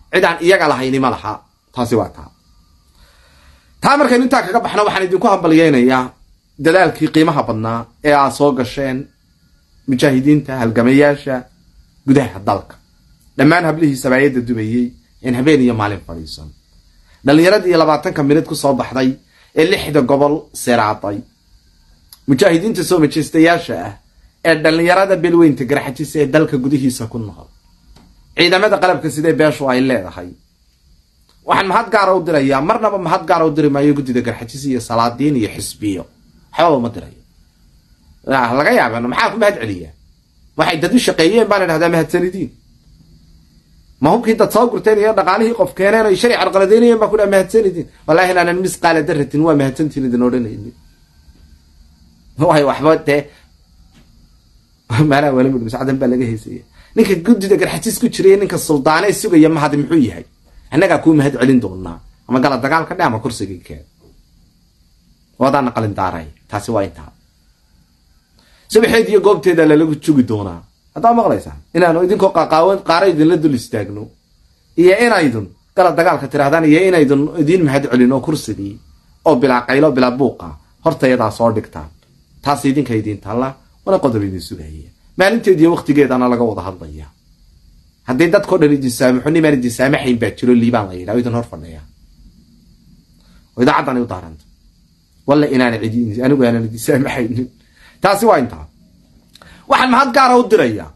cidaan iyaga lahayni ma laha taasi waa taa taa markaynu intaa kaga baxno waxaan idinku hambalyeynayaa dadaalkii qiimaha badnaa ee aad soo gasheen mujaahidiinta halgamayaasha gudaha dalka dhammaan hablihii sabaayadda dubayey in habeen iyo maalin fadhiisan dhallinyaradii iyo labaatanka minid ku soo baxday ee lixda gobol seraaday mujaahidiinta soo majeystayaasha ah ee dhallinyarada belweynta garxajisa ee dalka gudihiisa ku nool ciidamada qalabka sidee beeshu ay leedahay waxaan mahad gaara u dirayaa marnaba mahad gaara u diri maayo guddida garxajis iyo salaadiin iyo xisbiyo waxbaba uma dirayo laga yaaba maxaa ku mahad celiyaa waxay dad u shaqeeyeen baan idhahdaa mahadsanidiin ma hubkii dad soo gurteen iyo dhaqaalihii qof keeneen o sharci carqaladeynayeen baa ku dhaha mahadsanidiin wallahi inaanan misqaala daratin waa mahadsantiin idin odhanayni way waxba dee maanaa wala mudh sacdan baa laga heysaya ninka guddida garxajis ku jiray ninka suldaanee sugaya mahadi muxuu yahay annagaa kuu mahad celin doonaa ama gala dagaalka dhe ama kursigii keen wadaana qalin daaray taasi waa intaa subaxeed iyo goobteeda lalagu jugi doonaa haddaa maqlaysaa inaanu idinkoo qaqaawan qaara idinla dul istaagno iyo inaydun gala dagaalka tirahdaan iyo inaydun idiin mahad celin oo kursigii oo bilaa qaylo bilaa buuqa hortayadaa soo dhigtaan taas idinka idiin taalla wana qodob idin sugaya maalinteediiyo waktigeedana laga wada hadlaya haddii dadkao dhan idin saamaxo nimaan idin saamaxayn baa jiro liibaan la yidhaha idin hor fadhiya oo idaacaddana u daaranta walla inaana cidi anigu aanan idin saamaxaynin taasi waa intaa waxaan mahad gaara u dirayaa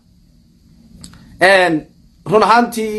run ahaantii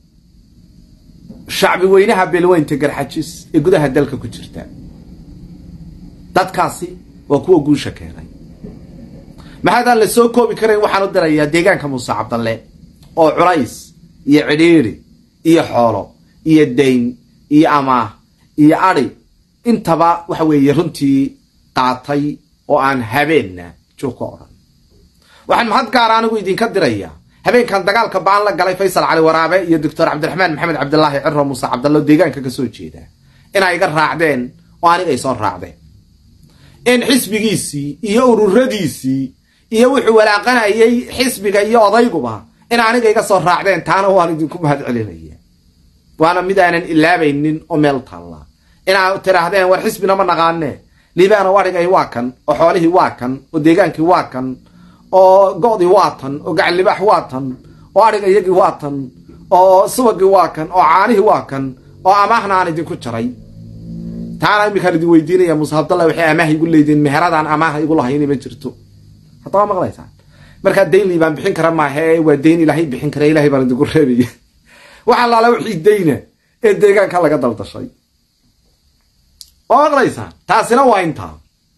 shacbi weynaha beelweynta garxajis ee gudaha dalka ku jirta dadkaasi waa kuwa guusha keenay maxaadaan la soo koobi karayn waxaan u dirayaa deegaanka muuse cabdalle oo culays iyo cidhiiri iyo xoolo iyo dayn iyo amaah iyo adi intaba waxa weeye runtii qaatay oo aan habeenna joog ka odhan waxaan mahad gaara anigu idinka dirayaa habeenkan dagaalka baan la galay faysal cali waraabe iyo doctor cabdiraxmaan maxamed cabdilaahi ciro muuse cabdalle oo deegaanka ka soo jeeda inay iga raacdeen oo aniga ay soo raacdeen in xisbigiisii iyo ururadiisii iyo wuxuu walaaqanayay xisbiga iyo odayguba in aniga iga soo raacdeen taana waan idinku mahad celinaya waana mid aanan ilaabaynin oo meel taalla inaa tidhaahdeen war xisbina ma naqaane liibaano adhigay waa kan oo xoolihii waa kan oo deegaankii waa kan oo go'dii waa tan oo gacanlibaax waa tan oo adhiga iyagii waa tan oo subagii waa kan oo caanihii waa kan oo amaahna aan idinku jaray taana iminkaan idin weydiinaya muuse abdalla waxay amaah igu leediin meheradaan amaaha igu lahayni ma jirto haddaba maqlaysaan markaa dayn liibaan bixin kara maahe waa dayn ilaahay bixin kara ilahay baan idinku reebaya waxaa laala wixii dayna ee deegaanka laga daldashay waa maqlaysaan taasina waa intaa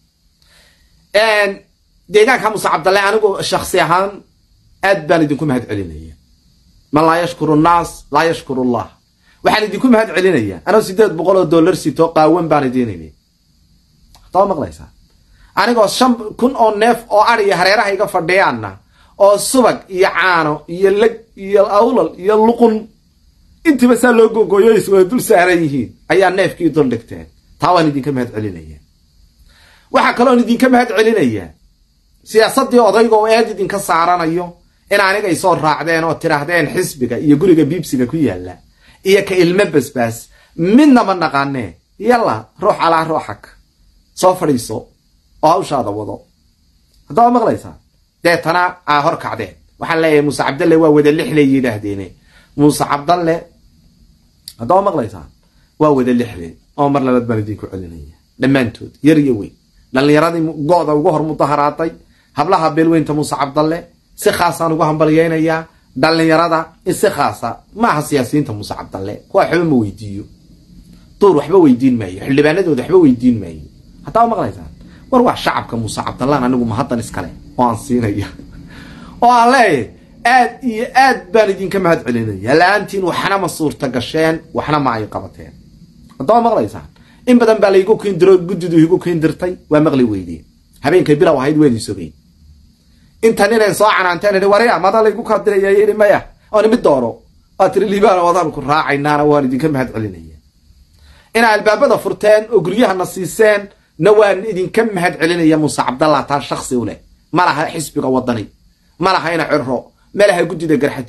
deegaanka muuse cabdalle anigu shaksi ahaan aad baan idinku mahad celinaya man laa yashkuru nnaas laa yashkuru allah waxaan idinku mahad celinaya anoo sideed boqol oo dollar sito qaawan baan idiinimi haddaba maqlaysaan anigoo shan kun oo neef oo adiya hareeraha iga fadhiyaanna oo subag iyo caano iyo leg iyo awlal iyo luqun intiiba saa loo gogooyo is wada dul saaran yihiin ayaa neefkii dul dhigteen taa waan idinka mahad celinaya waxaa kaloon idinka mahad celinaya siyaasaddii odayga oo eed idinka saaranayo in anigay soo raacdeen oo tidhaahdeen xisbiga iyo guriga biibsiga ku yaalla iyo ka ilmo basbaas midna ma naqaanee yalla ruux alaa ruuxak soo fadhiiso oo hawshaada wado haddaba maqlaysaa deetana aa hor kacdeen waxaan leeyahay muuse cabdalle waa wada lixley yidhaahdeene muuse cabdalle haddaba maqlaysaa waa wada lixley oo mar labaad baan idinku celinaya dhammaantood yar iyo weyn dhallinyaradii go'da ugu hor mudaharaaday hablaha beelweynta muuse cabdalle si khaasaan ugu hambalyeynayaa dhallinyarada in si khaasa maaha siyaasiyiinta muuse cabdalle kuwa waxba ma weydiiyo duur waxba weydiin maayo xildhibaanadooda waxba weydiin maayo haddaba maqlaysaan war waa shacabka muuse cabdallaan anigu mahaddan iskale oo aan siinaya oo aan leeyahay aad iyo aad baan idinka mahad celinaya la-aantiin waxna ma suurta gasheen waxna ma ay qabateen haddaba maqlaysaan in badan baa laygu kiindiro guddidu igu kiindirtay waa maqli weydeen habeenkay bilow ahayd weedii sogeyn intan inay soo canaanteen idhi warya mada laygu kadiraya yidhi maya oon mid dooro waa tiri liibaan wadaan ku raacaynaana waan idinka mahad celinaya inaa albaabada furteen oo guryahana siiseen na waan idinka mahad celinaya muuse cabdallah taa shaksi u leh ma laha xisbiga wadani ma laha ina cirro ma laha guddida garxajis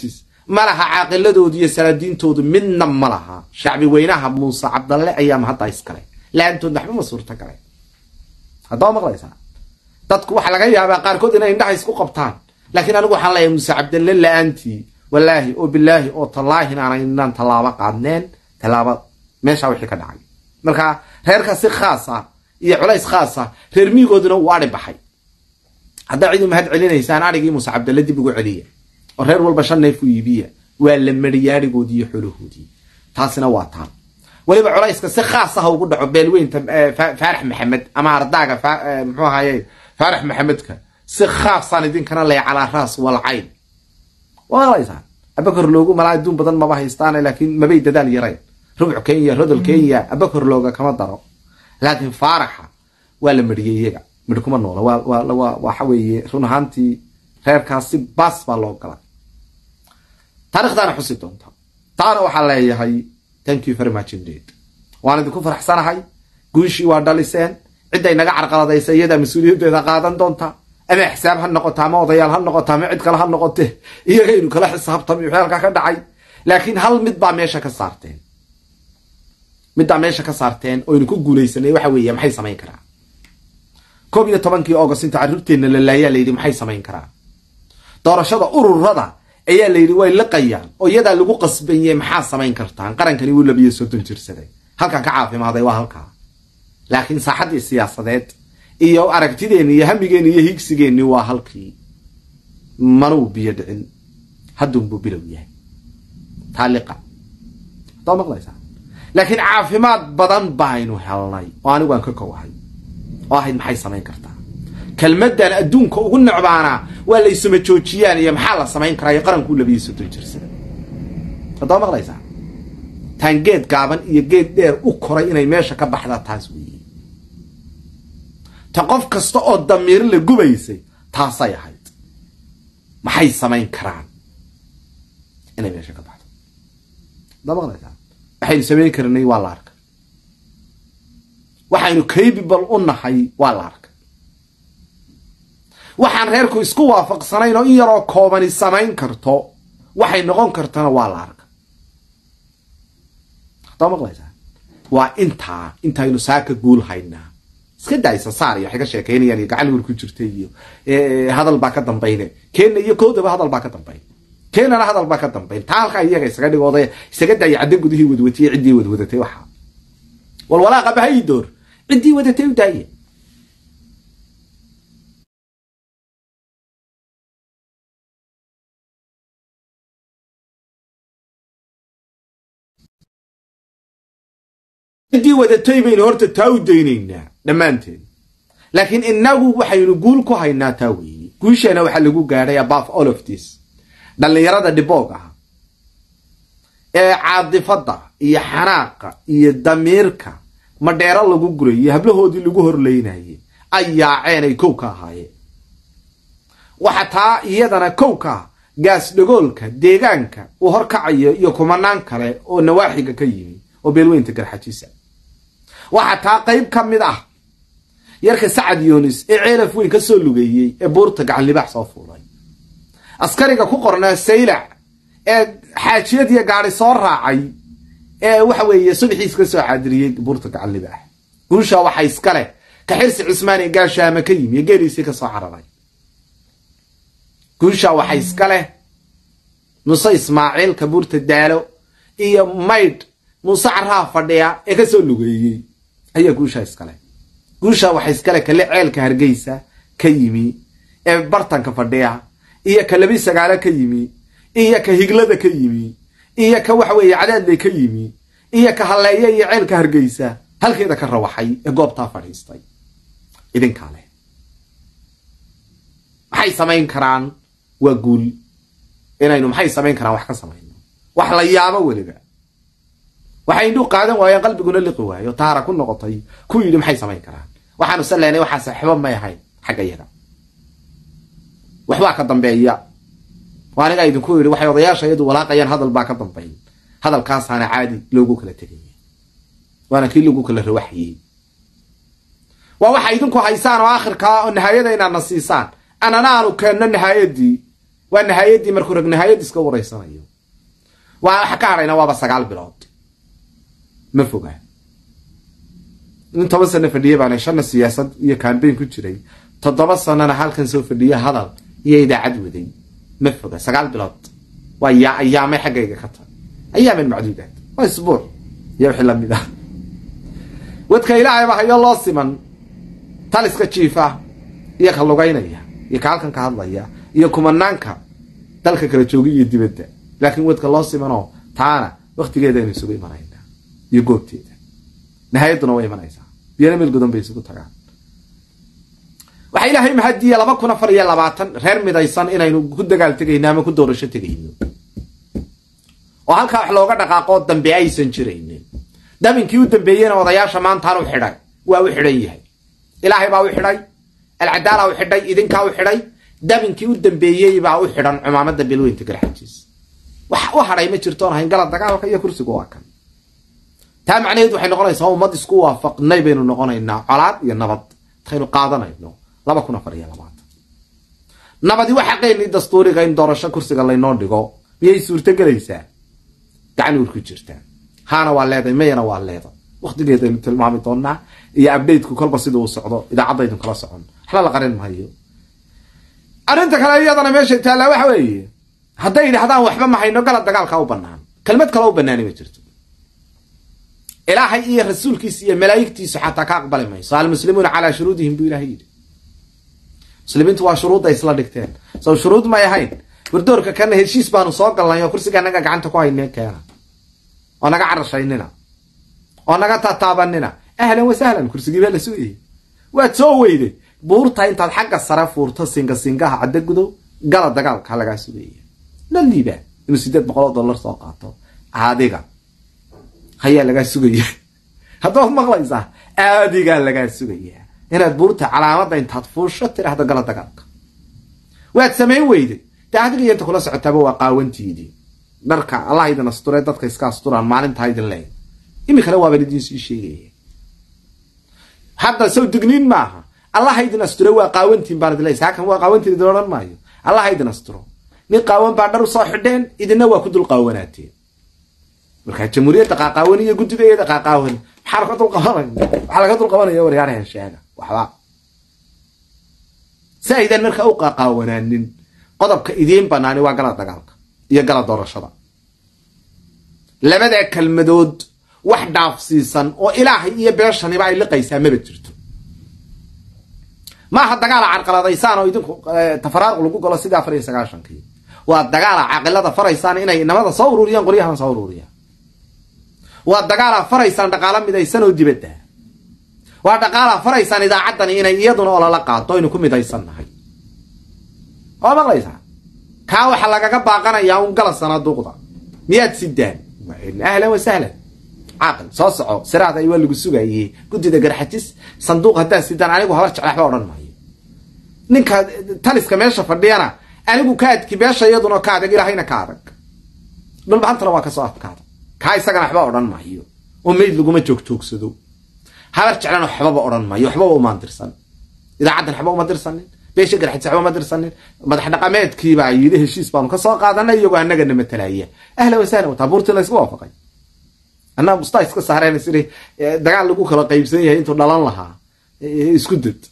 ma laha caaqiladoodu iyo salaadiintoodu midna ma laha shacbi weynaha muuse cabdalle ayaama haddaa iskale la-aantood waxba ma suurta gale haddaba maqlaysaa dadku waxaa laga yaabaa qaarkood inay indhaha isku qabtaan laakiin anigu waxaan leeyahay muuse cabdalle la-aantii wallaahi oo bilaahi oo tallaahin aanay inaan tallaabo qaadneen tallaabo meeshaa wixii ka dhacay marka reerka si khaas ah iyo culays khaas ah reer miigooduna uu adhi baxay haddaa cid u mahad celinaysaan adhigii muuse cabdalle dib ugu celiya oo reer walba shan neef u iibiya waa la mariyay adhigoodii iyo xoolahoodii taasina waa taan weliba culayska si khaas ah ugu dhaco beelweynta faarax maxamed ama ardaaga muxuu ahaye faarax maxamedka si khaasaan idinkana ley calaa raas walcayn waa maqlaysaa abakor loogu malaa adduun badan maba haystaane laakiin mabay dadaal yarayn rubc kenya rodol kenya abakor looga kama daro laakiin faaraxa waa la mariyey iyaga midh kuma noola waxa weeye run ahaantii reerkaas si baas baa loo galay taarikhdaana xusi doonta taana waxaa leeyahay thank you very much indeed waan idinku faraxsanahay guushii waa dhaliseen cidday naga carqaladaysa iyadaa mas-uuliyaddeeda qaadan doonta ama xisaab ha noqota ama odayaal ha noqota ama cid kale ha noqote iyagaynu kala xisaabtami wixii halkaa ka dhacay laakiin hal mid baa meesha ka saarteen middaa meesha ka saarteen oynu ku guulaysanay waxa weeye maxay samayn karaa koob iyo tobankii august inta carruurteenna la laayaa layidhi maxay samayn karaa doorashada ururada ayaa layidhi way liqayaan oo iyadaa lagu qasbanye maxaa samayn kartaan qarankani wuu labiyo soddon jirsaday halkan ka caafimaaday waa halkaa laakiin saaxaddii siyaasadeed iyo aragtideenni iyo hamigeenni iyo higsigeenni waa halkii manuu biyo dhicin haddunbuu bilow yahay taaliqa haddaa maqlaysaa laakiin caafimaad badan baaynu helnay oo anigu aan ka kowahay oo ahayd maxay samayn kartaa kelmadan adduunka ugu necbaanaa waa laysuma joojiyaan iyo maxaa la samayn karaa iyo qarankuu labiyo soddon jirsada haddaa maqlaysaa taan geed gaaban iyo geed dheer u koray inay meesha ka baxda taas weeye ta qof kasta oo damiir la gubaysay taasay ahayd maxay samayn karaan inay meesha ka baxdo haddaa maqlaysaa waxaynu samayn karnay waa la arkay waxaynu capable u nahay waa la arkay waxaan reerku isku waafaqsanayn oo in yaroo koobani samayn karto waxay noqon kartana waa la arka haddaa maqlaysaa waa intaa intaynu saaka guul haynaa iska daaysa saar iyo waxay ka sheekaynayaan iyo gacan wer ku jirta iyo hadal baa ka dambayne keenna iyo koodaba hadal baa ka dambayn keenana hadal baa ka dambayn taa halkaa iyaga isaga dhigooday isaga daaya cadda gudihii wadwatiye ciddii wadwadatay waxa walwalaaqa bahayi door ciddii wadatay u daaye ciddii wadatay baynu horta taa u daynaynaa dhammaanteen laakiin inagu waxaynu guul ku haynaa taa weeye guusheena waxaa lagu gaadhay above all of this dhallinyarada dhiboog ah ee caadifadda iyo xanaaqa iyo damiirka madheero lagu gurayo hablahoodii lagu horleynayay ay yaaceen ay kow ka ahaayeen waxa taa iyadana kow ka ah gaas dhagoolka deegaanka uu horkacayo iyo kumanaan kale oo nawaaxiga ka yimi oo beelweynta garxajisa waxaa taa qayb ka mid ah yarka sacad yunis ee ceelaf weyn ka soo lugeeyey ee buurta gacan libaax soo fuulay askariga ku qornaa saylac ee xaajiyadiiyo gaadi soo raacay ee waxa weeye subaxiis ka soo xaadiriyey buurta gacan libaax guusha waxa iska leh ka xirsi cismaan ee gaashaama ka yimi ee geeliisii ka soo cararay guusha waxa iska leh muse ismaaciil ka buurta daalo iyo maydh muuse carraa fadhiya ee ka soo lugeeyey ayaa guusha iskale guusha waxa iskale kale ceelka hargeysa ka yimi ee bartanka fadhiya iyo ka labi sagaalo ka yimi iyo ka higlada ka yimi iyo ka waxa weeye cadaadle ka yimi iyo ka halleeya iyo ceelka hargeysa halkeeda ka rawaxay ee goobtaa fadhiistay idinkaa leh maxay samayn karaan waa guul inaynu maxay samayn karaan wax ka samayno wax la yaabo weliba waxay indhuu qaadan waayeen qalbiguna liqi waayo taara ku noqotay ku yidhi maxay samayn karaan waxaanu se leenay waxaa saaxiibo may ahayn xagga yaga waxbaa ka dambeeya waa anigaa idinku yidhi waxay odayaasha iyadu walaaqayaan hadal baa ka dambeyn hadalkaasaana caadi loogu kala tegaya waana kii lagu kala rawaxiyey waa waxa idinku haysaan oo aakhirkaa oo nahaayada inaadna siisaan anana aanu keenno nahaayadii waa nahaayadii markuu rag nahaayad iska wareysanayo waa waxa ka hadhayna waaba sagaal bilood ma foga in toban sano fadhiye baana shanna siyaasad iyo kambayn ku jiray toddoba sanona halkan soo fadhiye hadal iyo idaacad waday ma foga sagaal bilood waa yaa ayaamay xaggayga ka tahay ayaaman macduudaad waa isbuuc iyo wixii lamid ah wadka ilaahay ba hayo loo siman taliska jiifa iyo ka lugaynaya iyo ka halkan ka hadlaya iyo kumanaanka dalka kala joogay iyo dibadda laakiin wadka loo simanoo taana waktigeeda aynu isugu imanaynaa iyo goobteeda nihaayaduna way imanaysaa biyana meel godan bay isugu tagaan waxaa ilaahay mahadiya laba kun afar iyo labaatan reer midaysan inaynu ku dagaal tegayno ama ku doorasho tegayno oo halkaa wax looga dhaqaaqoo dambe aysan jiraynin dabinkii u dambeeyena odayaasha maantaan u xidhay waa u xidhan yahay ilaahay baa u xidhay alcadaala u xidhay idinkaa u xidhay dabinkii u dambeeyey baa u xidhan cumaamada bilweynta garxajiis wax u hadhay ma jirtoon hayn gala dagaalka iyo kursigu waa kan taa macnaheed waxay noqonaysaa ummad isku waafaqnay baynu noqonaynaa colaad iyo nabad intaynu qaadanayno laba kun afar iyo labaatan nabadi waa xaqeennii dastuuriga in doorasho kursiga laynoo dhigo miyay suurto gelaysaa gacan uur ku jirtaa haana waa leeday mayana waa leeda waktigeedaynu tilmaami doonaa iyo abdateku kolba sida uu socdo idaacaddaydun kala socon waxba la qarin maayo arrinta kale iyadana meeshay taallaa waxa weeye hadday yidhahdaan waxba ma hayno gala dagaalka u banaan kelmad kale u banaani ma jirto ilaahay iyo rasuulkiisa iyo malaa'igtiisu xataa ka aqbali mayso almuslimuuna calaa shuruudihim buu ilahay yidhi muslimiintu waa shuruudday isla dhigteen sow shuruud may ahayn wardoorka kana heshiis baanu soo galnay oo kursiga naga gacanta ku haynee keena oo naga carashaynina oo naga tataabanina ahlan wasahlan kursigii baa la sugayay waad soo weyday buurta intaad xagga sare fuurto singa singaha cadda gudow gala dagaalka lagaa sugaya la liibaa inuu sideed boqol oo dollar soo qaato adiga hayaa lagaa sugaya haddaad maqlaysaa aadigaa lagaa sugaya inaad buurta calaamadda intaad fuusho tirahdo gala dagaalka waad samayn weyday dee adiga iyo inta kula socotaaba waa qaawantiidii dharka allah idin asture dadka iska asturaan maalintaa idin leey iminkana waaban idin sii sheegaya hadda sow digniin maaha allah idin asture waa qaawantiin baan idin leeysa hakan waa qaawantiin idin odhan maayo allah idin asturo nin qaawan baa dhar usoo xidheen idinna waa ku dul qaawanaateen markaa jamhuuriyadda qaaqaawan iyo guddigeeda qaaqaawan maxaa laga dulqabanaya waxaa laga dulqabanaya waryaarhan sheega waxba si aydan markaa u qaaqaawanaanin qodobka idiin banaani waa gala dagaalka iyo gala doorashada labada kelmadood wax dhaafsiisan oo ilaahay iyo beeshaniba ay liqaysaa maba jirto maaha dagaala carqaladaysaan oo idinku tafaraaq lagu galo sidii afar iyo sagaashankii waa dagaala caqilada faraysaan inay inamada soo ururiyaan qoryahana soo ururiyaan waa dagaala faraysaan dhaqaalo midaysan oo dibadda waa dhaqaala faraysaan idaacaddani inay iyaduna olala qaado aynu ku midaysan nahay waa maqlaysaa kaa waxaa lagaga baaqanayaa un gala sanaaduuqda miyaad sidaan ahlan wasahlan caaqil soo soco siraada waa lagu sugaye guddida garxajis sanduuq haddaad sidaan anigu habar jecla waxba odhan maayo ninka taliska meesha fadhiyana anigu ka adki beesha iyaduna ka adag ilahayna ka adag dhulbahantana waa kasoo adkaada kaa isagana waxba odhan maayo oo mayd laguma joogjoogsado habar jeclana waxbaba odhan maayo waxbaba umaan dirsan idaacaddan waxba uma dirsanin beesha garxajis waxba uma dirsanin madax dhaqameedkiibaa yidhi heshiis baanu kasoo qaadanay iyagoo annagana matalaya ahla wasahlan wataa buurtii laysku waafaqay annaga mustaa iska saareen siri dagaal lagu kala qaybsan yahay intuu dhalan lahaa isku dad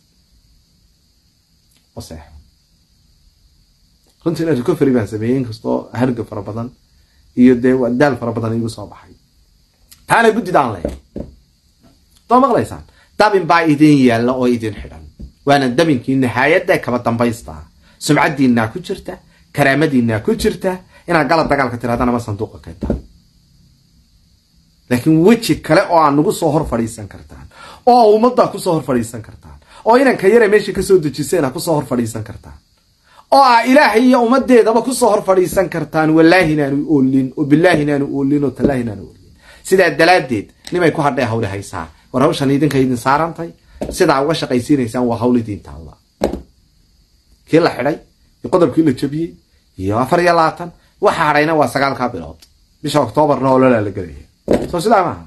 waseexo runtii recovery baan sameeyey inkastoo harga fara badan iyo dee daal fara badan igu soo baxay taana guddidaan leeyahay doo maqlaysaan dabin baa idin yaalla oo idin xidhan waana dabinkii nihaayadda kaba dambaystaa sumcaddiinaa ku jirta karaamadiinaa ku jirta inaad gala dagaalka tirahdaan ama sanduuqa keentaan laakiin weji kale oo aad nagu soo hor fadhiisan kartaan oo ummaddaa kusoo hor fadhiisan kartaan oo inanka yare meesha kasoo dejiseen a kusoo hor fadhiisan kartaan oo ah ilaahay iyo ummadeedaba kusoo hor fadhiisan kartaan wallaahi inaanu oolin oo bilaahi inaanu oolin oo tallaahi inaanu oolin sidaa dalaaddeed nimay ku hadhee hawle haysaa war hawshan idinka idin saarantay sidaa uga shaqaysiinaysaan waa hawl idiin taalla kii la xidhay iyo qodobkii la jabiyey iyo afar iyo labaatan waxa hadhayna waa sagaalkaa bilood bisha oktoobarna ololaa la gelaya soo sidaa maaha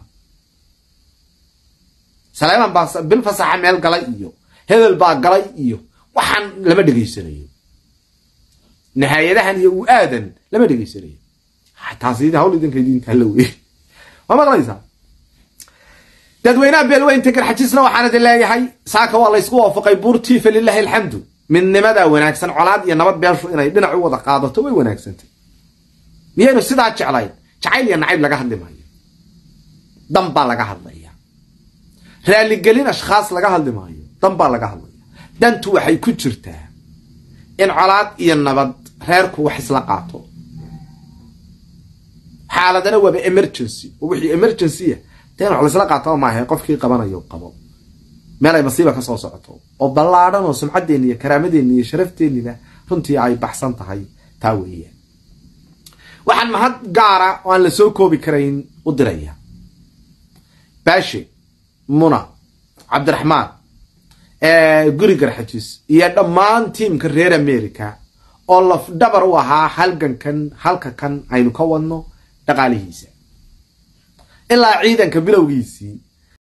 saleeman baa bil fasaxa meel galay iyo hebel baa galay iyo waxaan lama dhegaysanayo nihaayadahan iyo u aadan lama dhegaysanayo taasi hawl idinka idinkaa la wey waa maqlaysaa dadweynaha beelweynta garxajisna waxaan idin leeyahay saaka waa laysku waafaqay buurtii falilaahi alxamdu midnimadaa wanaagsan colaad iyo nabad beelshu inay dhinac u wada qaadato way wanaagsantay miyaynu sidaa jeclayn jacayl iyo nacayb laga hadli maayo dan baa laga hadlaya raaligelin ashkhaas laga hadli maayo dan baa laga hadlaya dantu waxay ku jirtaa in colaad iyo nabad reerku wax isla qaato xaaladana waaba emergency oo wixii emergencya dee in wax laisla qaato maaha qofkii qabanayo qabo meel ay masiiba ka soo socoto oo ballaadhan oo sumcadeenni iyo karaamadeenni iyo sharafteenniba runtii ay baxsan tahay taa weeyaan waxaan mahad gaara oo aan la soo koobi karayn u diraya baashe muna cabdiraxmaan guri garxajis iyo dhammaan tiimka reer america oo lafdhabar u ahaa halgankan halka kan aynu ka wadno dhaqaalihiisa ilaa ciidanka bilowgiisii